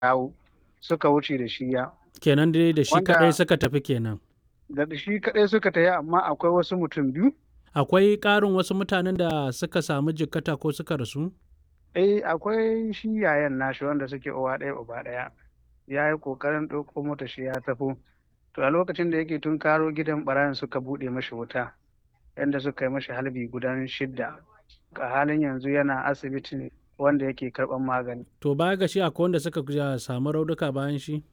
dawo suka wuce da shi ya kenan dai da shi Wanda- kadai suka tafi kenan da shi kaɗai suka tafi amma akwai wasu mutum biyu akwai ƙarin wasu mutanen da suka samu jikkata ko suka rasu eh akwai shi yayan nashi wanda suke uwa ɗaya uba ɗaya ya yi ƙoƙarin ɗauko mota shi ya tafi to a lokacin da yake tun karo gidan ɓarayin suka buɗe mashi wuta yadda suka yi mashi halbi gudan shidda a halin yanzu yana asibiti wanda yake karɓar magani to baya ga shi akwai wanda suka ja- samu raunuka bayan shi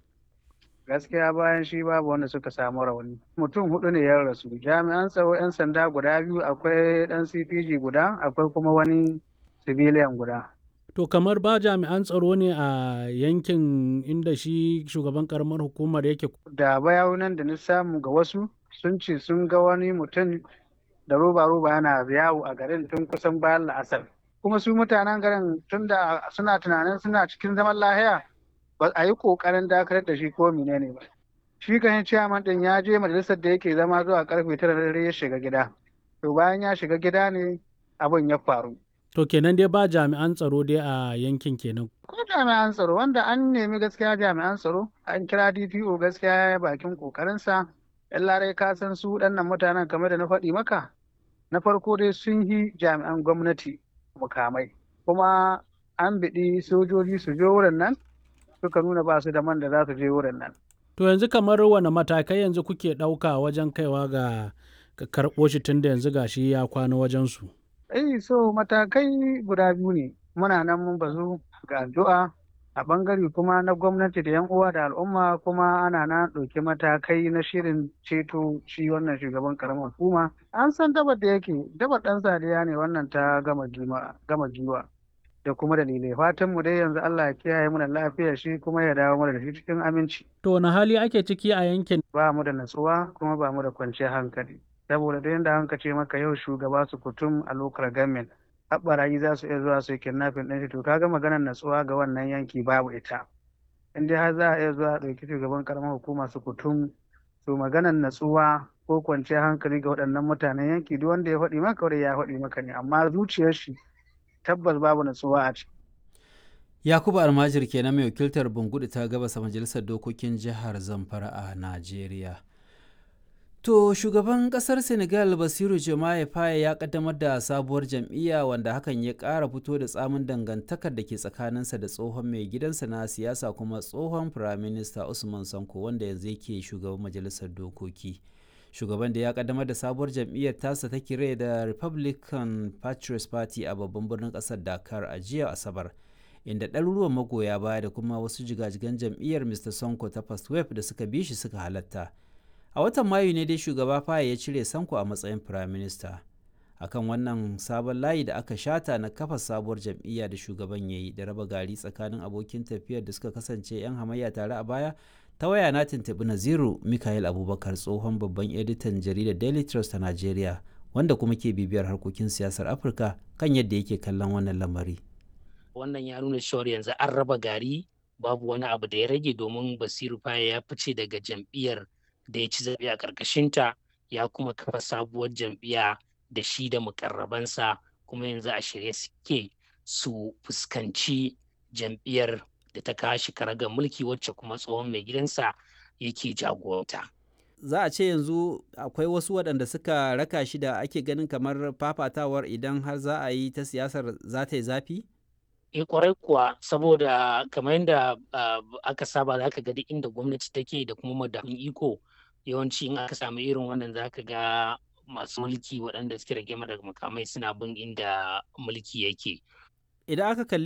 gaskiya bayan shi babu wanda suka samu rauni mutum hudu ne ya rasu jami'an tsaro 'yan sanda guda biyu akwai ɗan cpg guda akwai kuma wani civilian guda to kamar ba jami'an tsaro ne a yankin inda shi shugaban karamar hukumar yake da bayanan da na samu ga wasu sun ce sun ga wani mutum da roba-roba yana yawo a garin tun kusan bayan la'asar kuma su mutanen garin tun da suna tunanin suna cikin zaman lahiya ba a yi kokarin dakatar da shi ko menene ba shi kan ciyaman din ya je majalisar da yake zama zuwa karfe tara na dare ya shiga gida to bayan ya shiga gida ne abin ya faru to kenan dai ba jami'an tsaro dai a yankin kenan ko jami'an tsaro wanda an nemi gaskiya jami'an tsaro an kira dpo gaskiya ya yi bakin kokarinsa yan larai ka san su waɗannan mutanen kamar da na faɗi maka na farko dai sun yi jami'an gwamnati mukamai kuma an biɗi sojoji su je wurin nan suka nuna ba su da man da za su je wurin nan to yanzu kamar wane matakai yanzu kuke ɗauka wajen kaiwa ga ga karɓo shi tun da yanzu gashi ya kwana wajensu eh so matakai guda biyu ne muna nan mun bazu ga addu'a a bangare kuma na gwamnati da yan uwa da al'umma kuma ana na ɗauki matakai na shirin ceto shi wannan shugaban karamar hukuma an san dabar da yake dabar ɗan sadiya ne wannan ta gama gima- gama giwa da kuma dalilai fatan mu dai yanzu Allah ya kiyaye mu da lafiyar shi kuma ya dawo mana da shi cikin aminci to wani hali ake ciki a yankin ba mu da natsuwa kuma ba mu da kwanciyar hankali saboda da yadda hanka ce maka yau shugaba su kutum a lokar gamin haɓarayi za su iya zuwa su yi kidnapping ɗin shi to kaga maganar natsuwa ga wannan yanki babu ita in dai har za a iya zuwa a ɗauki shugaban karamar hukuma su kutum to maganar natsuwa ko kwanciyar hankali ga waɗannan mutanen yanki duk wanda ya faɗi maka wanda ya faɗi maka ne amma zuciyar shi tabbas babu natsuwa a ciki yakubu almajir kenan mai wakiltar bungudu ta gabasa majalisar dokokin jihar zamfara a najeriya to shugaban kasar senegal basiru jama'a faye ya kaddamar da sabuwar jam'iyya wanda hakan ya ƙara fito da tsamin dangantakar da ke tsakaninsa da tsohon mai gidansa na siyasa kuma tsohon firaminista usman sanko wanda yanzu yake shugaban majalisar dokoki shugaban da ya kaddamar da sabuwar jam'iyyar tasa ta kire da republican patriots party a babban birnin kasar dakar a jiya asabar inda ɗaruruwan magoya baya da kuma wasu jigajigan jam'iyyar mr sonko ta first wave da suka bi shi suka halatta a watan mayu ne dai shugaba faye ya cire sanko a matsayin prime minister akan wannan sabon layi da aka shata na kafa sabuwar jam'iyya da shugaban ya yi da raba gari tsakanin abokin tafiyar da suka kasance 'yan hamayya tare a baya ta waya na tuntuɓi naziru mikael abubakar tsohon babban editan jaridar daily trust ta nigeria wanda kuma ke bibiyar harkokin siyasar afirka kan yadda yake kallon wannan lamari wannan ya nuna cewar yanzu an raba gari babu wani abu da ya rage domin basiru faye ya fice daga jam'iyyar da ya ci zaɓe a ƙarƙashinta ya kuma kafa sabuwar jam'iyya da shi da mukarrabansa kuma yanzu a shirye suke su fuskanci jam'iyyar da ta kashi karagar mulki wacce kuma tsohon mai gidansa yake jagoranta. za a ce yanzu akwai wasu waɗanda suka raka shi da ake ganin kamar fafatawar idan har za a yi ta siyasar za ta yi zafi? E kwarai kuwa saboda kamar yadda aka saba za ka ga duk inda gwamnati take da kuma madafin iko yawanci in aka samu irin wannan za ka ga masu mulki waɗanda suke rage daga makamai suna bin inda mulki yake. Idan aka kalli